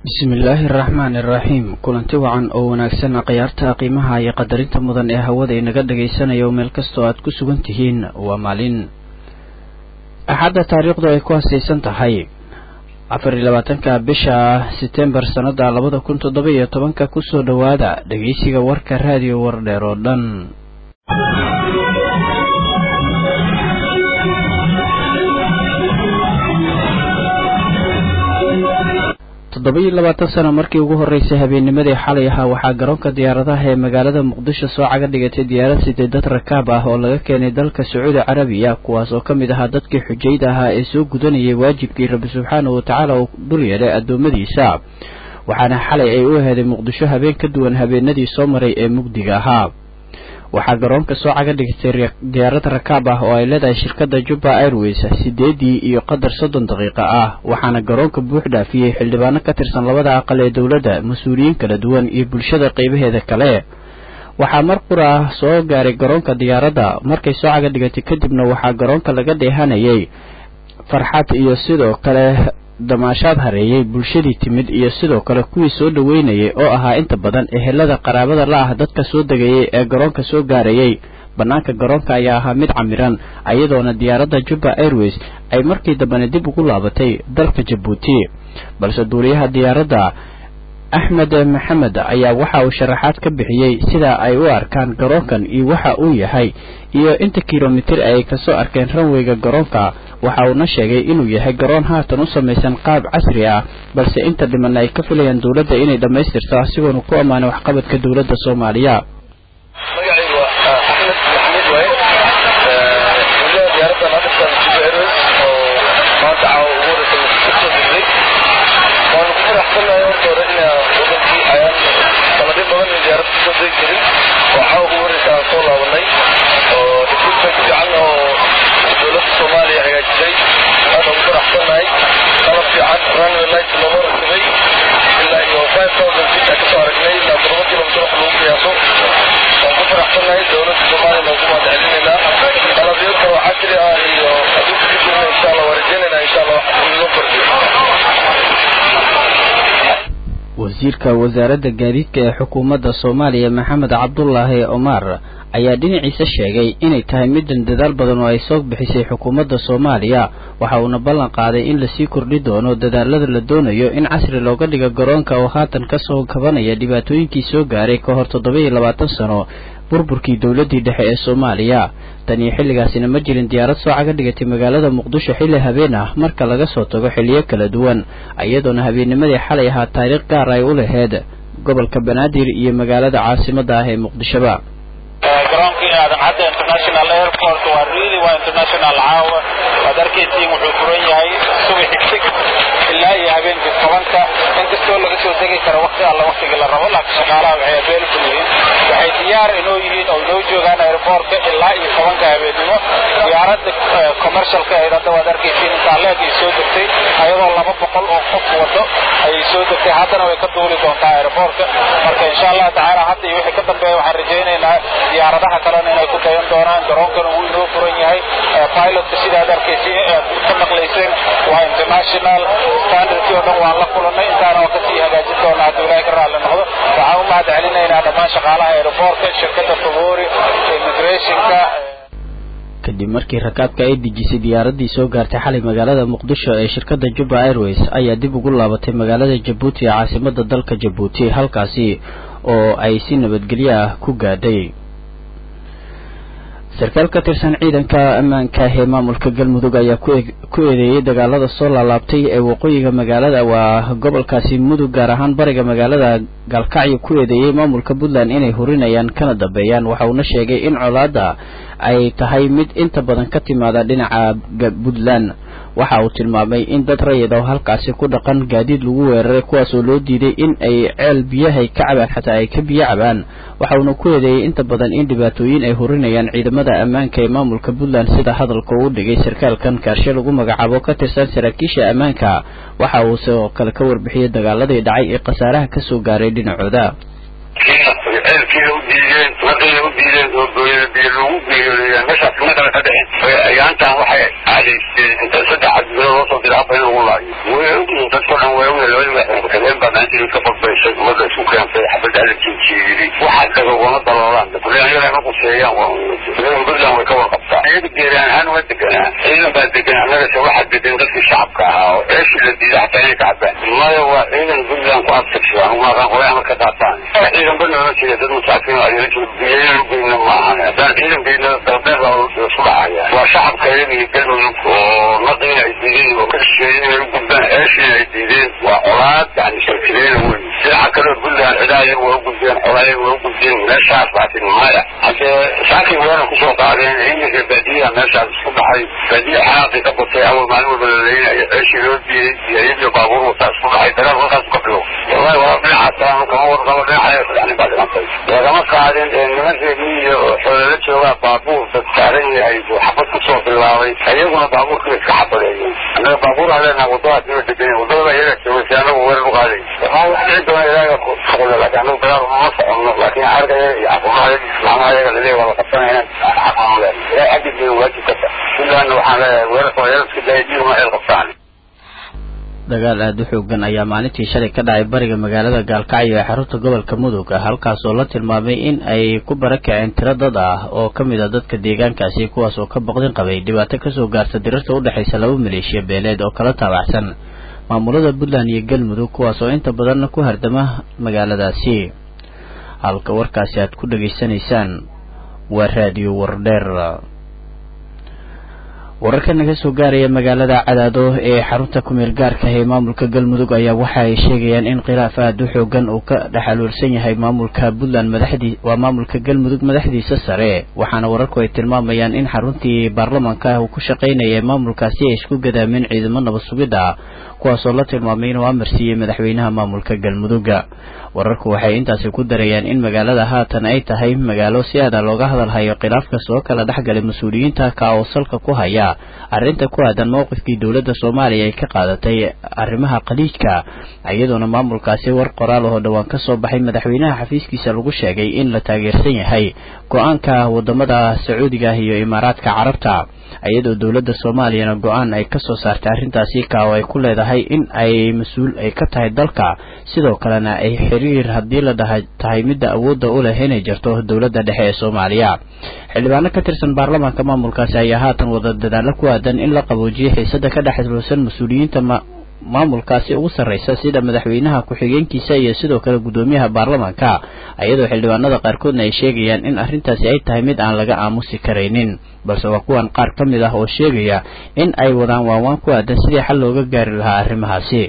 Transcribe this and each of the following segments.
bismillaahi araxmaan iraxiim kulanti wacan oo wanaagsan khiyaarta qiimaha iyo qadarinta mudan ee hawada inaga dhagaysanaya oo meel kastoo aad ku sugan tihiin waa maalin axadda taariikhdu ay ku hasaysan tahay afar iyo labaatanka bisha setembar sannada labada kun toddoba iyo tobanka kusoo dhowaada dhegeysiga warka raadiyo wardheer oo dhan toddoba iyo labaatan sano markii ugu horreysay habeennimadii xalay ahaa waxaa garoonka diyaaradaha ee magaalada muqdisho soo caga dhigatay diyaarad siday dad rakaab ah oo laga keenay dalka sacuudi carabiya kuwaas oo ka mid ahaa dadkii xujayda ahaa ee soo gudanayay waajibkii rabbi subxaanahu watacaala uu dul yeelay addoommadiisa waxaana xalay ay u aheeday muqdisho habeen ka duwan habeenadii soo maray ee mugdiga ahaa waxaa garoonka soo caga dhigtay diyaarad rakaab ah oo ay leedahay shirkadda jubba airways sideedii iyo qadar soddon daqiiqo ah waxaana garoonka buux dhaafiyey xildhibaano ka tirsan labada aqal ee dowladda mas-uuliyiin kala duwan iyo bulshada qaybaheeda kale waxaa mar qura ah soo gaaray garoonka diyaaradda markay soo caga dhigatay kadibna waxaa garoonka laga dheehanayay farxad iyo sidoo kale damaashaad hareeyey bulshadii timid iyo sidoo kale kuwii soo dhoweynayay oo ahaa inta badan ehelada qaraabada la ah dadka soo degayay ee garoonka soo gaarayay bannaanka garoonka ayaa ahaa mid camiran iyadoona diyaaradda jubba airways ay markii dambena dib ugu laabatay dalka jabuuti balse duuliyaha diyaaradda axmed maxamed ayaa waxa uu sharaxaad ka bixiyey sida ay u arkaan garoonkan iyo waxa uu yahay iyo inta kilomitir ay kasoo arkeen ranweyga garoonka waxa uuna sheegay inuu yahay garoon haatan u samaysan qaab casri ah balse inta dhimanna ay ka filayaan dowladda inay dhammaystirto asigoona ku ammaanay waxqabadka dowladda soomaaliya magacaygu waa axmed maxamed waaye duuliyaha diyaaradda naadafta jibo airways oo maanta caawa ugu horeysa kasoo degday waanu ku faraxsanahay horta hore ina wadankii ayaan sanadyo badan in diyaaradda kasoo degi jirin oo caawa ugu horeysa aan soo laabanay oo recruitment fiican oo dowladda soomaaliya hagaajisay aad ugu faraxsanahay qalab fiican runway light looga rakibay ilaa iyo five thousand feet aan kasoo aragnay ilaa todoba kilomitir wax lagu qiyaaso waan ku faraxsanahay dowladda soomaaliya noogu mahad celinaynaa qalabyo kale oo casri ah iyo adduunka ka jirna insha allah waa rajaynaynaa insha allah wax in loo kordhiyo wasiirka wasaaradda gaadiidka ee xukuumadda soomaaliya maxamed cabdulaahi omar ayaa dhinaciisa sheegay inay tahay middan dadaal badan oo ay soo bixisay xukuumadda soomaaliya waxa uuna ballan qaaday in lasii kordhi doono dadaalada la doonayo in casri looga dhigo garoonka oo haatan kasoo kabanaya dhibaatooyinkii soo gaaray ka hor toddoba iyo labaatan sano burburkii dowladdii dhexe ee soomaaliya tan iyo xilligaasina ma jirin diyaarad soo caga dhigatay magaalada muqdisho xilli habeen ah marka laga soo tago xilliyo kala duwan iyadoona habeennimadii xalay ahaa taariikh gaar ay u laheyd gobolka banaadir iyo magaalada caasimadda ah ee muqdishoba garoonkii aadan cadda international airport waa really waa international caawa waad arkaysiin wuxuu furan yahay subaxi six ilaa iyo habeenkii tobanka inkastoo laga soo degi karo waqti alla waqtigii la rabo laakiin shaqaalaha waxay available yihiin waxay diyaar inoo yihiin oo inoo joogaan airportka ilaa iyo tobanka habeennimo diyaaradda commercialka ahayd hadda waad arkaysiin intaaleeg ay soo degtay ayadoo laba boqol oo qof wado ayay soo degtay haddana way ka duuli doontaa airportka marka insha allah tacaala hadda iyo wixii ka dambeeya waxaan rajaynaynaa diyaaradaha kalena inay ku dayan doonaan garoonkana wuu inoo furan yahay pilotka sidaad arkaysiin aad ka maqlayseen waa international standardkii oo dhan waan la kulannay intaana oo kasii hagaajin doona hadduu ilaahay ka raalli noqdo waxaan u mahad celinaynaa dhammaan shaqaalaha aeroportka shirkadda favori immigrationka kadib markii rakaabka ay dejisay diyaaraddii soo gaartay xalay magaalada muqdisho ee shirkadda jubba airways ayaa dib ugu laabatay magaalada jabuuti ee caasimadda dalka jabuuti halkaasi oo ay si nabadgelyo ah ku gaadhay sarkaal ka tirsan ciidanka ammaanka ee maamulka galmudug ayaa ku eedeeyey dagaalada soo laalaabtay ee waqooyiga magaalada waa gobolkaasi mudug gaar ahaan bariga magaalada gaalkacyo ku eedeeyey maamulka puntland inay hurinayaan kana dambeeyaan waxa uuna sheegay in colaadda ay tahay mid inta badan ka timaada dhinaca puntland waxa uu tilmaamay in dad rayid oo halkaasi ku dhaqan gaadiid lagu weeraray kuwaasoo loo diiday in ay ceel biyahay ka cabaan xataa ay ka biyo cabaan waxa uuna ku eedeeyey inta badan in dhibaatooyin ay hurinayaan ciidamada ammaanka ee maamulka puntland sida hadalka uu dhigay sarkaalkan kaarshe lagu magacaabo ka tirsan saraakiisha ammaanka waxa uu sidoo kale ka warbixiyey dagaaladii dhacay ee khasaaraha kasoo gaaray dhinacooda ceelkiina u diideen waqiina u diideen oo booyada biyo lagu geeyoodeeyaan meeshaas kuma kale ka dhicin ayaantan waxay cadaysteen inta saddex bilood loo soo diray afar in lagu laayo way ogyihiin dadkao dhan way ogyahay labadii madaxweyne ku-xigeen baa intii ka badbaysay ummadda isku keentay xabadda alla jiijiiyey waxa dhaga ugama daloolaan buntland ma quseeyaan buntland way ka warqabtaa iyaga deegaan ahaan waa deganaa ciidan baa degan annagase waxaa degan dadkii shacabka ahaa oo ceeshii la diiday xataa inay ka cabaan maya waa ciidan buntland ku adkagsadaan umaqaan qolay amar ka qaataan ciidan ba noola jeeda dad masaakiin oo ayala biyayna lugeyna ma ahan haddaan ciidan geyna dalbeed baa isku dhacaya waa shacabka iyaga iyo galmudug oo naqiina ay diideen oo ka shisheeyey inay u gudbaan ceeshiina ay diideen waa colaad yani shirkideena wey dhinaca kaleo buntland cidaa iyaga waa u gudbeen xolaa iyaga waa u gudbeen meeshaas baatin maya haddee saakii weerar kusoo qaadeen ciidanka baadiyaha meeshaas isku dhaxay baadiya xanaaqii ka batay awal maalin walba la leynaya ceeshii loo diiday iyo iyadii baabuur wataa isku dhaxay dagaal halkaas ka bilow wallahi waa dhinacaas aan kama warqabo dhinaca yani baa dhimantay lagama qaadin niman reemiyo oo xoolala joogaa baabuur dad saaran yahay buu xabad kusoo bilaabay iyaguna baabuurkii iska xabadeeyeen annaga baabuur aan leenaha wadadaas nima degan wadadaba iyaga joogaysa anagu weerar u qaaday waxaa wax dhici doona ilaaga shaqula laakiin anagu dagaal uma soconno laakiin argaya iyo caqumaha islaamaha iyaga laleeyahy waa la qabsanaya inaan xaqaan leen ilahay xaggiisa waajib ka tahay buntlandna waxaan leeyahay weerarka waa yala iska daaya diiguma ceel qabtaan dagaal aada u xoogan ayaa maalintii shalay ka dhacay bariga magaalada gaalkacyo ee xarunta gobolka mudug halkaas oo la tilmaamay in ay ku barakaceen tiro dad ah oo ka mid a dadka deegaankaasi kuwaas oo ka boqdin qabay dhibaato kasoo gaarta dirarta udhexaysa laba maleeshiya beeleed oo kala taabacsan maamulada puntland iyo galmudug kuwaas oo inta badanna ku hardama magaaladaasi halka warkaasi aad ku dhegaysanaysaan waa raadiyo wardheer wararka naga soo gaaraya magaalada cadaado ee xarunta kumeel gaarka ee maamulka galmudug ayaa waxa ay sheegayaan in khilaaf aada u xoogan uu ka dhexaluulsan yahay maamulka puntland madaxdii waa maamulka galmudug madaxdiisa sare waxaana wararku ay tilmaamayaan in xaruntii baarlamaanka ah uu ku shaqaynaya maamulkaasi ay isku gadaameen ciidamo nabad sugid ah kuwaasoo la tilmaamay inuu amar siiyey madaxweynaha maamulka galmudugga wararku waxay intaasi ku darayaan in magaalada haatan ay tahay magaalo si aada looga hadalhayo khilaafka soo kala dhexgalay mas-uuliyiinta ka oo salka ku haya arrinta ku aadan mowqifkii dowladda soomaaliya ay ka qaadatay arrimaha khaliijka iyadoona maamulkaasi war qoraal oo dhowaan ka soo baxay madaxweynaha xafiiskiisa lagu sheegay in la taageersan yahay go-aanka wadamada sacuudiga iyo imaaraadka carabta iyadoo dowladda soomaaliyana go-aan ay kasoo saartay arrintaasi ka oo ay ku leedahay in ay mas-uul ay ka tahay dalka sidoo kalena ay xiriir haddii la dhaha tahay midda awoodda u leh inay jirto dowladda dhexe ee soomaaliya xildhibaano ka tirsan baarlamaanka maamulkaasi ayaa haatan wada dadaalo ku aadan in la qaboojiyay xiisada ka dhexluusan mas-uuliyiinta maamulkaasi ugu sarreysa sida madaxweynaha ku-xigeenkiisa iyo sidoo kale guddoomiyaha baarlamaanka iyadoo xildhibaanada qaarkoodna ay sheegayaan in arrintaasi ay tahay mid aan laga aamusi karaynin balse waa kuwan qaar ka mid ah oo sheegaya in ay wadaan waanwaan ku aadan sidii xal looga gaari lahaa arrimahaasi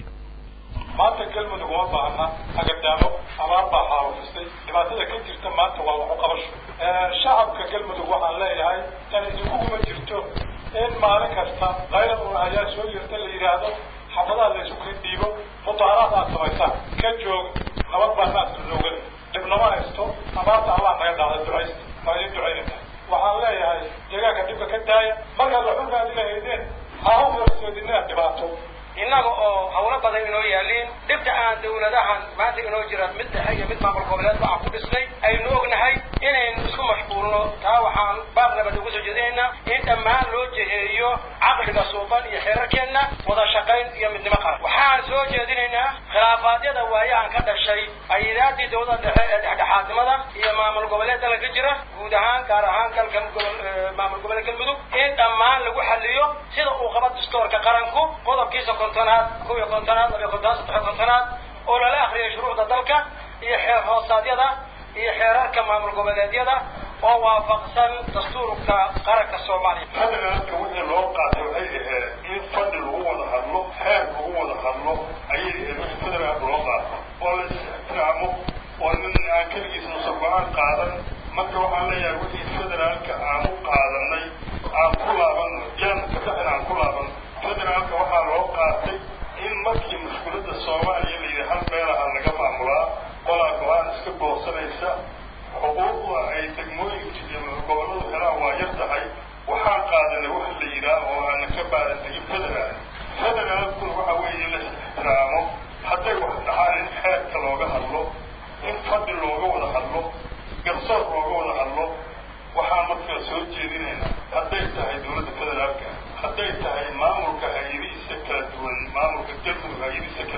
maanta galmudug uma baahna agadaamo abaar baa xaalufisay dhibaatada ka jirta maanta waa waxu qabasho shacabka galmudug waxaan leeyahay tan idinkuguma jirto in maalin kasta qayla un ayaa soo yerta la yidhaahdo xafadaha la isu kala dhiibo mudaaraad aad samaysaan ka joog nabad baa naasla loogada dhibnama haysto abaarta allah naga dhacda ducaysta waa idin ducaynayna waxaan leeyahay deegaanka dhibka ka daaya markaad waxulka aad ilahaydeen ha u horsoodinaa dhibaato innaga oo hawlo badan inoo yaaliin dhibta aan dawladahan maanta inoo jira mid dhexe iyo mid maamul goboleed waxaan ku dhisnay aynu ognahay inaynu isku mashquulno taa waxaan baaq nabad ugu soo jeedinaynaa in dhammaan loo jeheeyo caqliga suuban iyo xeerarkeenna wada shaqayn iyo midnimo qaran waxaan soo jeedinaynaa khilaafaadyada waayahan ka dhashay hay-adaadii dawladda dhexe ee dhexdhexaadnimada iyo maamul goboleed dalka ka jira guud ahaan gaar ahaan dalka maamul goboleed galmudug in dhammaan lagu xaliyo sida uu qaba dastoorka qaranku qodobkiisa kontonaad kow iyo kontonaad laba iyo kontonaad saddex iyo kontonaad oo lala akriyay shuruucda dalka iyo xeer hoosaadyada iyo xeerarka maamul goboleedyada oo waafaqsan dastuurka qaranka soomaaliya hadalka wixii loo qaatay waxay ahayd in fadhi lagu wada hadlo xeer lagu wada hadlo ayay ahayd wixii federaalka loo qaato oo la is-ixtiraamo oo nin aan keligiis nusa go-aan qaadan marka waxaan leeyahay wixii federaalka aan u qaadanay aan ku laabanno jaanka dhexin aan ku laabanno federaalka waxaa loo qaatay in markii mushkiladda soomaaliya la yidhi hal meelaha laga maamulaa qolaa go-aan iska boorsanaysa xuquuqda ay degmooyinka iyo gobolladu helaan waa yar tahay waxaan qaadanay wax la yidhaah oo aana ka baaran tegin federaal federaalkuna waxa weeye la ixtiraamo hadday wax dhaxaan in xeerka looga hadlo in fadhi looga wada hadlo garsoor looga wada hadlo waxaan markaa soo jeedinaynaa hadday tahay dowladda federaalka hadday tahay maamulka hay-adihiisa kala duwan maamulka galmudug hay-adihiisa kala duwan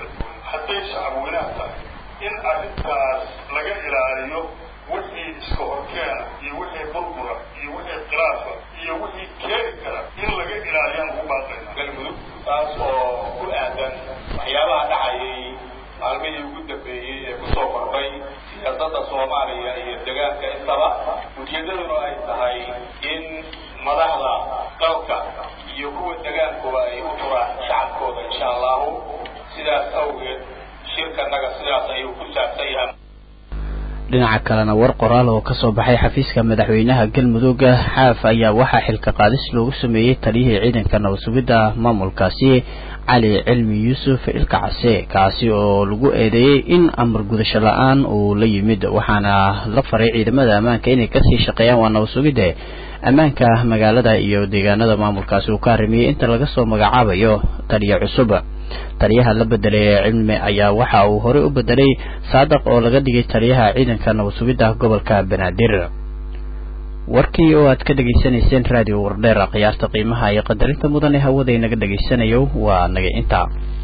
hadday shacabweynaha tahay in arrintaas laga ilaaliyo wixii iska horkeena iyo wixii burbura iyo wixii khilaafa iyo wixii keeni kara in laga ilaaliyaan ugu baaqayna galmudug taas oo ku aadan waxyaabaha dhacayay maalmihii ugu dambeeyey ee kusoo kordhay siyaasadda soomaaliya iyo degaanka intaba ujeeddaduna ay tahay in madaxda dalka iyo kuwa degaankuba ay u turaan shacabkooda insha allahu sidaas awgeed shirkanaga sidaas ayuu ku saabsan yahay dhinaca kalena war qoraal oo kasoo baxay xafiiska madaxweynaha galmudug xaaf ayaa waxaa xilka qaadis loogu sameeyey taliyihii ciidanka nabad sugidda maamulkaasi cali cilmi yuusuf ilka case kaasi oo lagu eedeeyey in amar gudasho la-aan uu la yimid waxaana la faray ciidamada ammaanka inay kasii shaqeeyaan waa nabad sugidde ammaanka magaalada iyo deegaanada maamulkaasi uu ka arrimiyey inta laga soo magacaabayo taliya cusub taliyaha la bedelay ee cilmi ayaa waxa uu horey u bedelay saadaq oo laga dhigay taliyaha ciidanka nabad sugidda gobolka banaadir warkii oo aad ka dhegaysanayseen raadiyo wardheer khiyaarta qiimaha iyo qadarinta mudan ee hawada inaga dhegaysanayo waa naga intaa